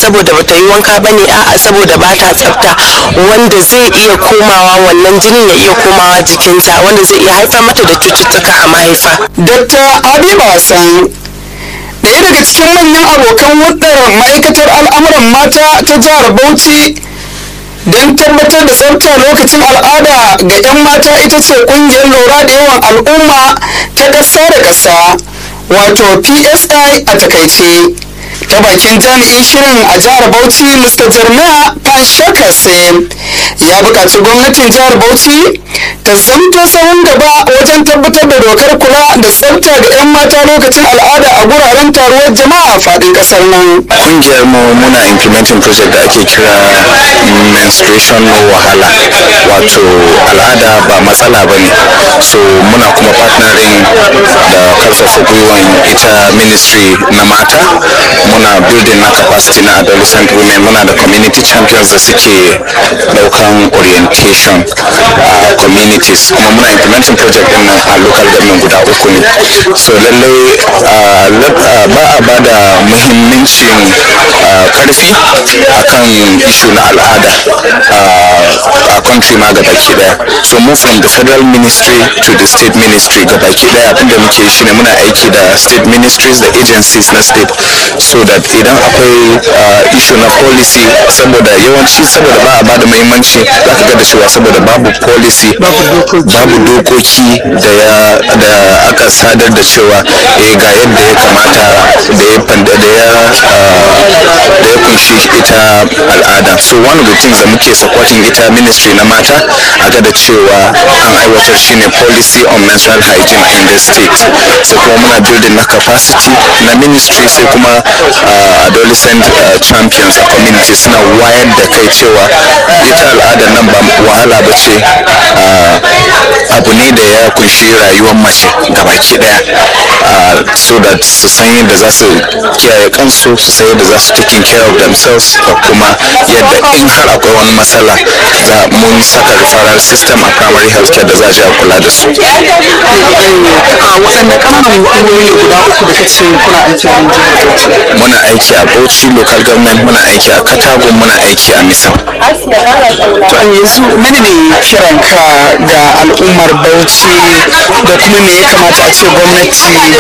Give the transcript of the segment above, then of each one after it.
saboda bata yi wanka ba ne a'a saboda ba ta tsafta wanda zai iya komawa wannan jinin ya iya komawa jikinta wanda zai iya haifar mata da cututtuka a mahaifa. Dr. Habiba Hassan ɗaya daga cikin manyan abokan hudar ma'aikatar al'amuran mata ta jihar Bauchi don tabbatar da tsafta lokacin al'ada ga 'yan mata ita ce ƙungiyar lura da yawan al'umma ta ƙasa da ƙasa wato psi a takaice ta bakin jami'in shirin a jihar bauchi mr jeremiah panshakase ya buƙaci gwamnatin jihar bauchi ta zamto sahun gaba wajen tabbatar da dokar kula da tsafta ga 'yan mata lokacin al'ada a guraren taruwar jama'a a faɗin ƙasar nan kungiyar mu muna implementing project da ake kira menstruation no wahala wato al'ada ba matsala ba ne so muna kuma partnering da karfafa gwiwan ita ministry na mata muna building na capacity na adolescent women muna da community champions da suke daukan orientation a communities kuma muna implementing project din nan a local government guda uku ne so lallai ba a ba da muhimmancin karfi akan ishu na al'ada a country ma gabaki daya so move from the federal ministry to the state ministry gabaki daya abinda muke shi ne muna aiki da state ministries da agencies na state so that idan akwai issue na policy saboda yawanci saboda ba a ba da muhimmanci za ka ga da cewa saboda babu policy babu dokoki da ya da aka sadar da cewa eh ga yadda ya kamata da ya fanda da ya da ya kunshi ita al'ada so one of the things da muke supporting ita ministry na mata a ga da cewa an aiwatar shine policy on menstrual hygiene in the state sai kuma muna building na capacity na ministry sai kuma adolescent champions a community suna wayar da kai cewa ita al'adar nan ba wahala ba ce abu ne da ya kunshi rayuwar mace gabaki daya so that su san yadda za su kiyaye kansu su san yadda za su taking care of themselves da kuma yadda in har akwai wani matsala za mun saka referral system a primary health care da za a je a kula da su waɗanne ƙananan hukumomi guda uku da kace kuna aiki a jihar Bauchi muna aiki a bauchi local government muna aiki a katago muna aiki a misau to yanzu mene ne kiranka ga al'ummar Bauchi da kuma me ya kamata a ce gwamnati ta yi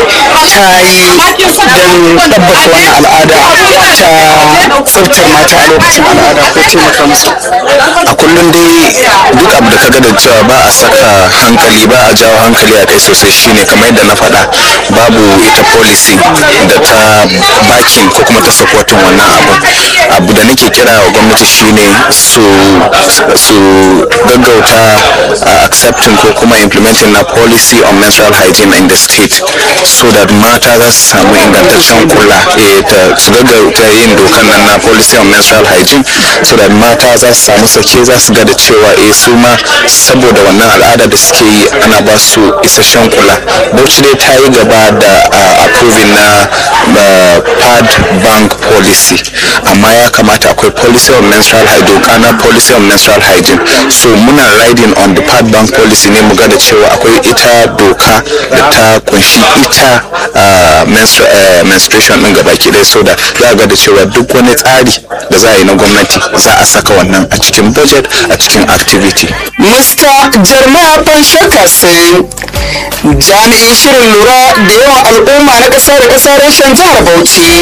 don ɗabbaka wannan al'ada ta tsaftar mata a lokacin al'ada ko taimaka musu a kullum dai duk abu da kaga da cewa ba a saka hankali ba a jawo hankali a kai sosai shine kamar yadda na faɗa babu ita policy da ta bakin ko kuma ta supporting wannan abu abu da nake kira wa gwamnati shine su su gaggauta uh, accepting ko kuma implementing na policy on menstrual hygiene in the state so that mata za su samu ingantaccen kula eh, ta su gaggauta yin dokan nan na policy on menstrual hygiene so that mata za su samu sake za su ga da cewa eh su ma saboda wannan al'ada da suke yi ana ba su isasshen kula bauchi dai ta yi gaba da uh, approving na uh, pad bank policy amma ya kamata akwai policy on menstrual hygiene doka na policy on menstrual hygiene so muna riding on the pad bank policy ne mu ga da cewa akwai ita doka da ta kunshi ita uh, menstru uh, menstruation din gabaki ɗaya so da za a ga da cewa duk wani tsari da za a yi na gwamnati za a saka wannan a cikin budget a cikin activity Mr. Jeremiah Panshaka sai jami'in shirin lura da yawan al'umma na ƙasa da ƙasa reshen jihar Bauchi